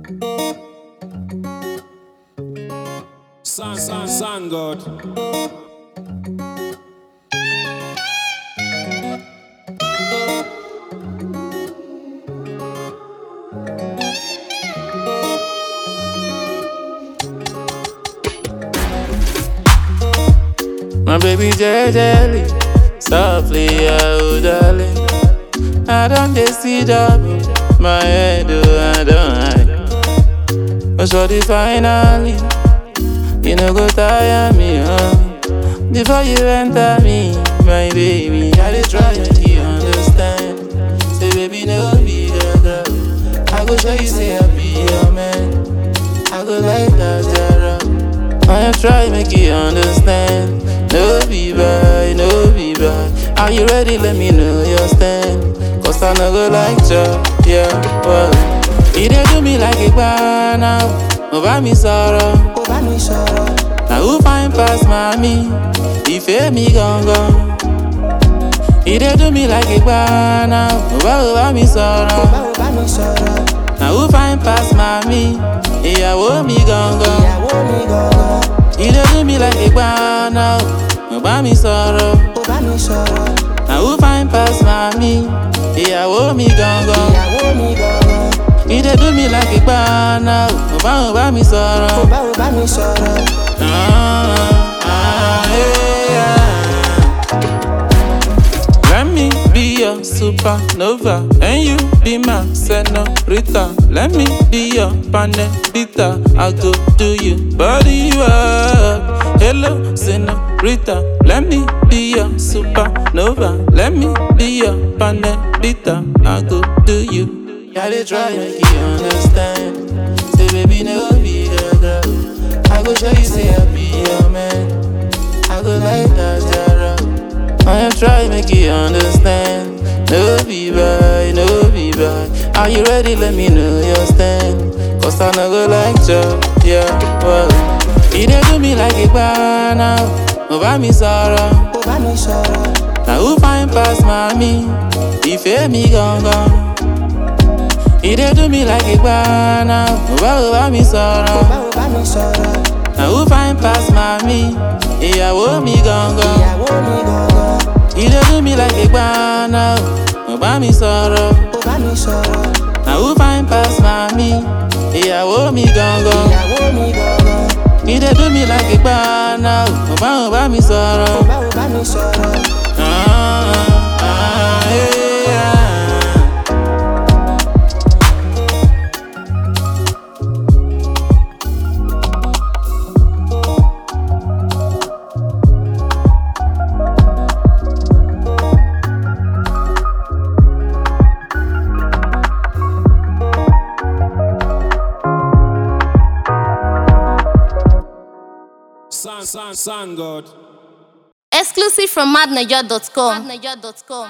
Sun, sun, sun God. My baby jelly, softly, oh darling. I don't dey see double, my head, oh I don't hide. But shorty finally, you know go tire me, oh. Before you enter me, my baby, I dey try make you understand. Say baby, no be the girl. I go show you say I be your man. I go like that zero. I am try make you understand. No be bad, no be bad. Are you ready? Let me know your stand. Cause I no go like job, yeah, well. You dey do me like a bar now. Over me sorrow. ó bá mi sọ̀rọ̀ Now who find past mommy? Ìfẹ́ mi gangan. You dey do me like a bar now. Over over me sorrow. bá ó bá mi sọ̀rọ̀ Now who find past mommy? Ìyàwó mi gangan. ìyàwó mi gangan You dey do me like a gbana now. Mo bá mi sọ̀rọ̀. ó bá mi sọ̀rọ̀ Na who fine pass mami? Ìyàwó mi gangan. ìyàwó mi gangan You dey do me like a gbana now. Mo bá mo bá mi ó sọ̀rọ̀. bá ó bá mi sọ̀rọ̀ Ah, ah, yeah, yeah. Let me be your supernova and you be my senorita. Let me be your panelita. I go do you body work. Hello, senorita. Let me be your supernova. Let me be your panelita. I go do you. Yeah, they try make you understand. Say, baby, no be the girl. I go show you, say I be your man. I go like that, Jara. I am try make you understand. No be bad, no be bad. Are you ready? Let me know your stand. Cause I no go like job, yeah, well. You dey do me like a bar now. Over me sorrow. ó bá mi sọ̀rọ̀ Now who find past mommy? Ìfẹ́ mi gangan. You dey do me like a bar now. Over over me ó sorrow. bá ó bá mi sọ̀rọ̀ Now who find past mommy? Ìyàwó mi gangan. ìyàwó mi gangan You dey do me like a gbana o, mo bá mi sọ̀rọ̀. ó bá mi sọ̀rọ̀ Na who fine pass mami? Ìyàwó mi gangan. ìyàwó mi gangan You dey do me like a gbana o, mo bá mo bá mi sọ̀rọ̀. ó bá ó bá mi sọ̀rọ̀ Ah, ah, yeah. Sun, sun, sun God. Exclusive from madniger.com.